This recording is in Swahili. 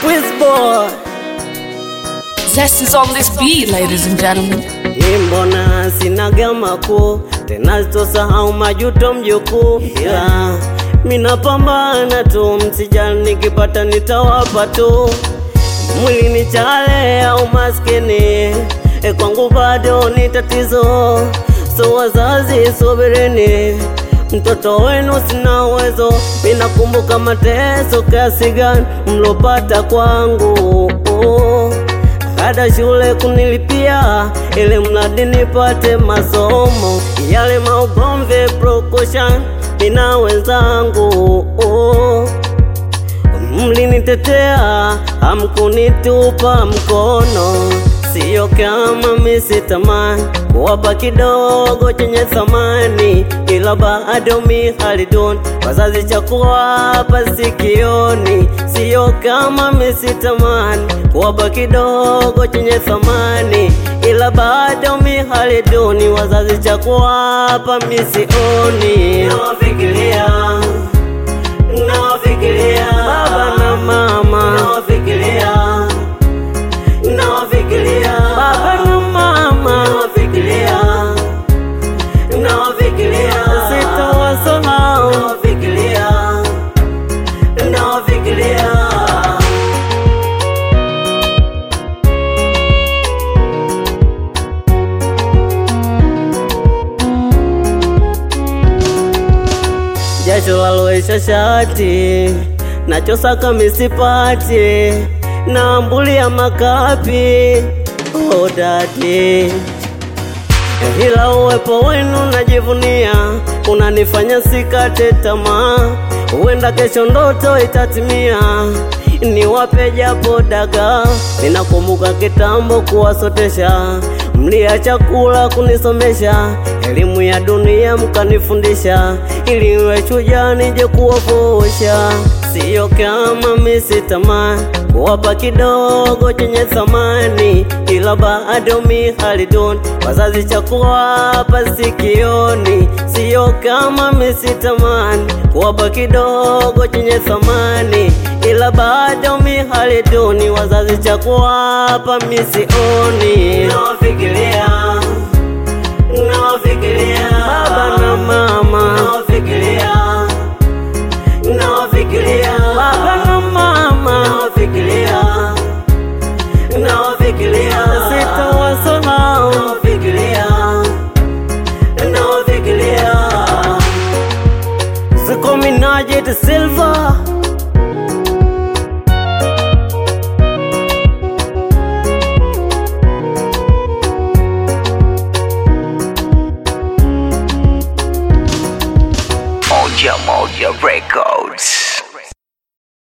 Wizboy Zest is on this beat, ladies and gentlemen. Nimbona sinaga makuu tena sitosahau majuto mjukuu, ila minapambana tu, msijali nikipata nitawapa tu. Mwili ni chale au maskini, e kwangu bado ni tatizo. So wazazi subirini, mtoto wenu sina uwezo. Minakumbuka mateso kiasi gani mlopata kwangu ada shule kunilipia ili mradi nipate masomo yale maugomvi prokushan mina wenzangu mlinitetea hamkunitupa mkono siyo kama misitamani kuwapa kidogo chenye thamani ila bado mi haliduni wazazi cha kuwapa sikioni siyo kama misitamani kuwapa kidogo chenye thamani ila bado mi haliduni wazazi cha kuwapa misioni nawafikiria nawafikiria baba na mama nawafikiria nawafikiria baba na mama nawafikiria nawafikiria sitawasahau nawafikiria nawafikiria jasho laloesha shati nachosaka misipati naambulia makapi odadi ila uwepo wenu najivunia unanifanya sikate tamaa huenda kesho ndoto itatimia niwape japo daga ninakumbuka kitambo kuwasotesha mlia chakula kunisomesha elimu ya dunia mkanifundisha ili iwe chuja nije kuwavusha siyo kama misitamaa kuwapa kidogo chenye thamani ila bado mi haliduni wazazi cha kuwapa sikioni siyo kama misitamani kuwapa kidogo chenye thamani ila bado mi haliduni wazazi cha kuwapa misioni nawafikiria nawafikiria baba na mama nawafikiria nawafikiria baba na mama nawafikiria nawafikiria sitawasahau nawafikiria nawafikiria Zikominaje de Silva Moja Moja Records.